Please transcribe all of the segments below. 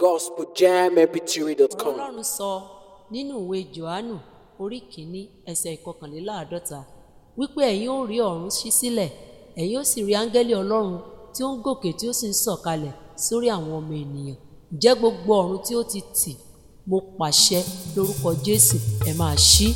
gospeljamp3.com. ọlọ́run sọ nínú ìwé johannu orí kìíní ẹsẹ̀ ìkọkànléláàádọ́ta wípé ẹ̀yin ó rí ọ̀run ṣí sílẹ̀ ẹ̀yin ó sì rí áńgẹ́lì ọlọ́run tí ó ń gòkè tí ó sì ń sọ̀kalẹ̀ sórí àwọn ọmọ ènìyàn ǹjẹ́ gbogbo ọ̀run tí ó ti tì mo pàṣẹ lórúkọ jésù ẹ máa ṣí.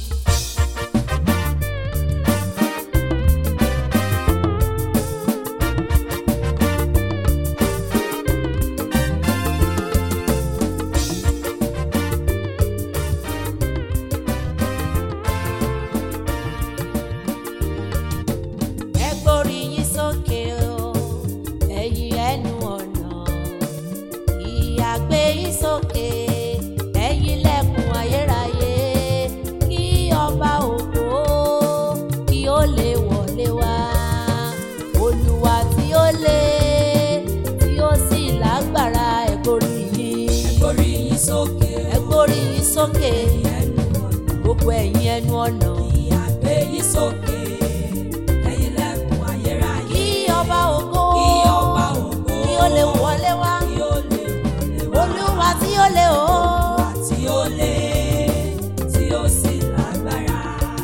ẹ gbórí yín sókè o ẹ̀yin ẹnu ọ̀nà ìyá gbé yín sókè ẹ̀yin lẹ́kùn ayérayé kí ọba ògo kí ó lè wọlé wá olúwa tí ó lé tí ó sì lágbára ẹ gbórí yín Orí yín sókè ẹ gbórí yín sókè ẹnu ọ̀nà gbogbo ẹ̀yin ẹnu ọ̀nà ìyàgbé yín sókè ẹ̀yin lẹ́kùn ayérayé kí ọba ògo kí ọba ògo kí ó lè wọlé wá kí ó lè wọlé wá olúwa tí ó lé o. tí ó lé tí ó sì lágbára.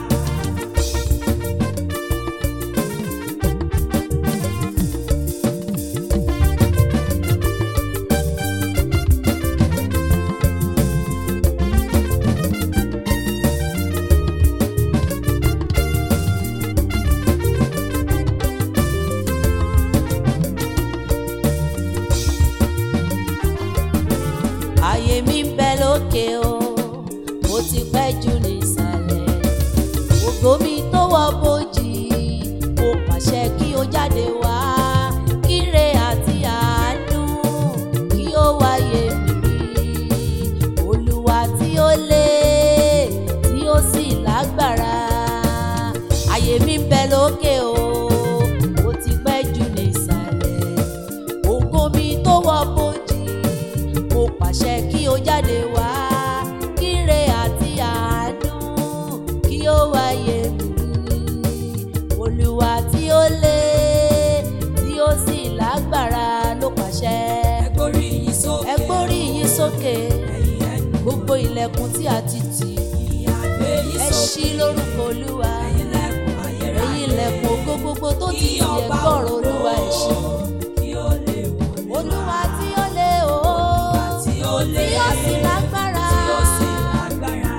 ayé mi ń bẹ lókè o mo ti pẹ́ jù nísàlẹ̀ ògo mi tó wọ bòjì mo pàṣẹ kí o jáde wá kíre àti àánú kí ó wáyé mi olúwa tí ó lé tí ó sì lágbára ayé mi ń bẹ lókè o mo ti pẹ́ jù nísàlẹ̀ ògo mi tó wọ bòjì mo pàṣẹ kí o jáde wá kíre àti àánú kí ó wáyé mi olúwa tí ó lé tí ó sì lágbára ló pàṣẹ ẹ gbórí yín sókè ẹ gbórí yín sókè ẹ̀yin ẹnu gbogbo ilẹ̀kùn tí a ti tì ìyàgbé yín ẹ sókè ṣí lórúkọ olúwa ẹ̀yin lẹ́kùn ayérayé ẹ̀yin ilẹ̀kùn ògo gbogbo tó ti kí tì ẹ ọba gbọ́rọ̀ olúwa ẹ ṣí kí ó lè wọlé wá olúwa tí ó lé o tí ó lé tí ó sì lágbára tí ó sì lágbára.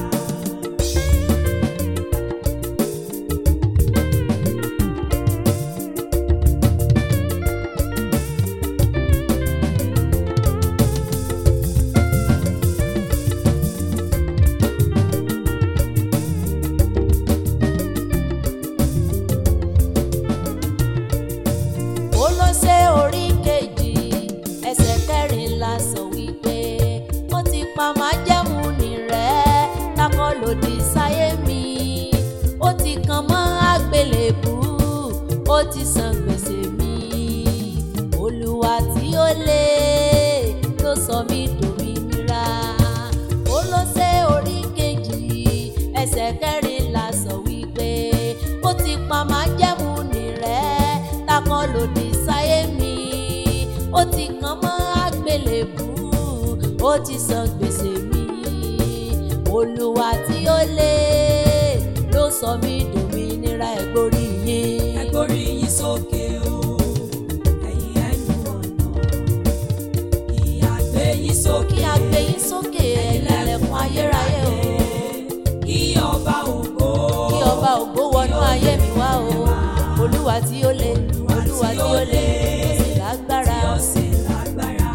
Kólósè orí kejì ẹsẹ̀ kẹrìnlá sọ wípé ó ti pa májẹ̀mú nì rẹ́ takọ́ lòdì sáyé mi ó ti kàn mọ́ àgbélébù ó ti san gbèsè mi olúwa tí ó lé ló sọ mí dòmìnira Kólósè orí kejì ẹsẹ̀ kẹrìnlá sọ wípé ó ti pa májẹ̀mú nì rẹ́ takọ́ lòdì sáyé mi ó ti kàn mọ́ àgbélébù ó ti san gbèsè mi olúwa tí ó lé ló sọ mí dòmìnira ẹ̀gbórí yín. ẹ gbórí yín sókè o ẹ̀yin ẹnu ọ̀nà ìyàgbé yín sókè kí a gbé yín sókè ẹlẹ́lẹ́kùn ayérayé o kí ọba ògo kí ọba ògo wọnú ayé mi wá o olúwa tí ó lé olúwa tí ó lé ó sì lágbára. tí ó sì lágbára.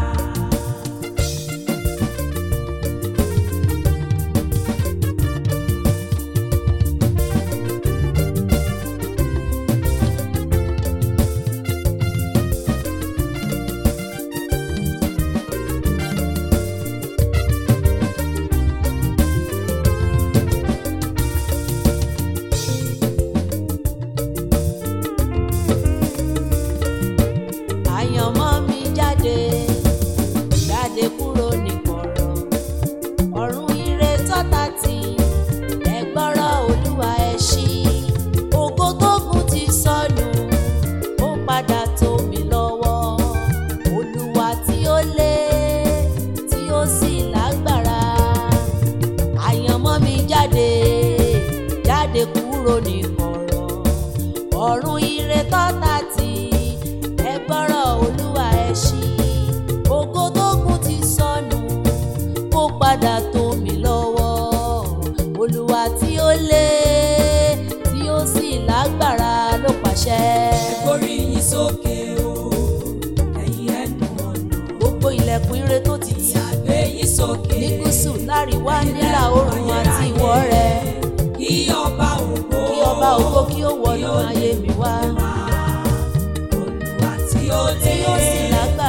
kúrò ní kọ̀rọ̀ ọ̀run ire tọ́ta tí ẹ gbọ́rọ̀ olúwa ẹ ṣí ògo tó kún ti sọnù kó padà tó mi lọ́wọ́ olúwa tí ó lé tí ó sì lágbára ló pàṣẹ. Orí yín sókè o, ẹ̀yin ẹnu ọ̀nà. gbogbo ilẹ̀kùn ire tó ti tì Ìyàgbé yín sókè. ní gúúsù láríwá nílà oòrùn àti ìwọ̀ rẹ̀ Kí ọba ògo. kí ọba ògo kí ó wọnú ayé mi wá Olúwa tí ó lé. tí ó sì lágbára.